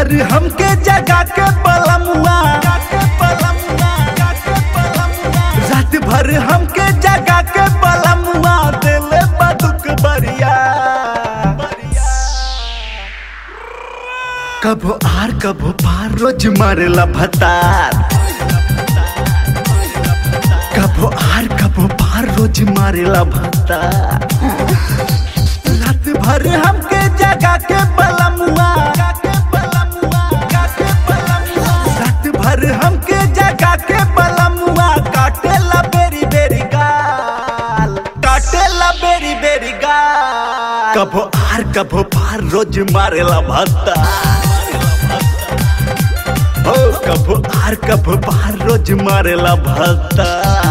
भर हमके जगा के बलमुआ रात भर हमके जगा के बलमुआ दिल बदुक बरिया कबो आर कबो पार रोज मारेला भतार कबो आर कबो पार रोज मारेला भतार रात भर हमके जगा के बलमुआ रात भर हमके जगा के बलमुआ काटेला बेरी बेरी गाल काटेला बेरी बेरी गाल कबो आर कबो पार रोज मारेला भत्ता हो कबो आर कबो पार रोज मारेला भत्ता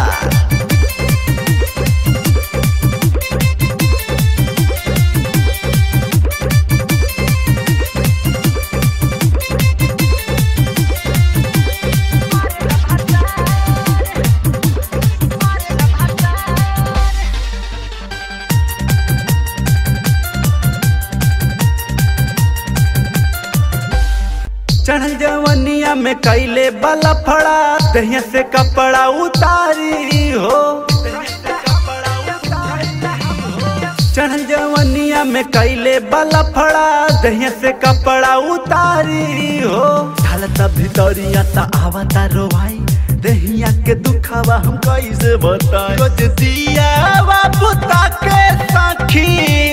चढ़ल जवनिया में कैले बला फड़ा दहिया से कपड़ा उतारी हो चढ़ल जवनिया में कैले बला फड़ा दहिया से कपड़ा उतारी हो ढलता भितरिया ता आवता रोवाई दहिया के दुखावा हम कैसे बताई रोज दिया बुता के सखी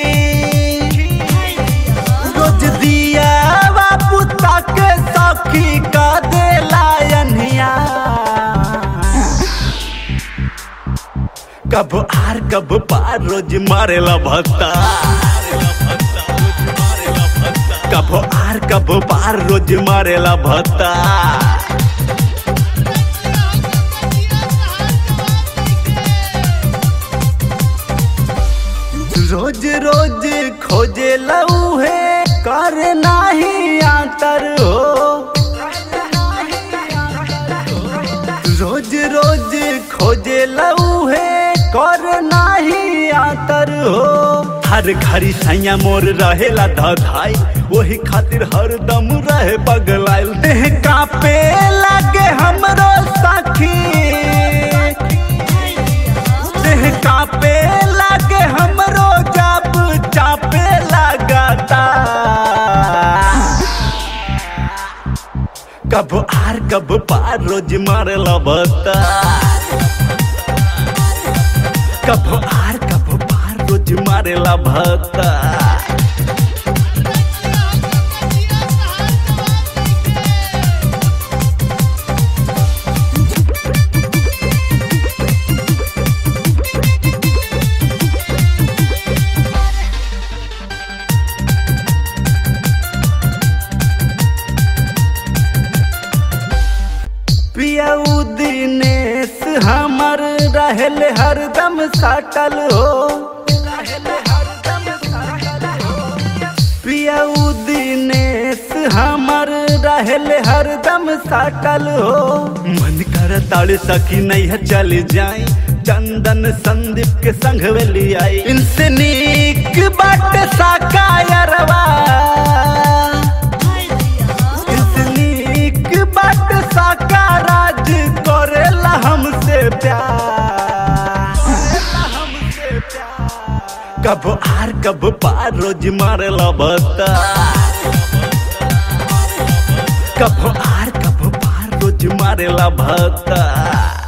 रोज दिया बुता के सखी का देला अनहिया कब आर कब पार रोज मारेला भत्ता कब आर कब पार रोज मारेला भत्ता रोज रोज खोजे लऊ है कर नाही आतर हो रोज रोज खोजे लऊ है कर नाही आतर हो हर घड़ी सैया मोर रहेला धधाई वही खातिर हरदम रहे पगलाइल देह कापे लागे हमरो सखी देह कापे लागे हमरो जब चापे लगाता कब आर कब पार रोज मारेला बता कब आर कब पार रोज मारेला भत्ता पियाऊ दिनेश हमर रहल हरदम साटल हो पियाऊ दिनेश हमर रहल हरदम साटल हो मन कर ताड़ सकी नहीं है चल जाए चंदन संदीप के संग वेली आई इनसे नीक बाट साकायरवा नीक बाट साका राज करेला हमसे प्यार कब आर कब पार रोज मारेला बता कब आर कब पार रोज मारेला भत्ता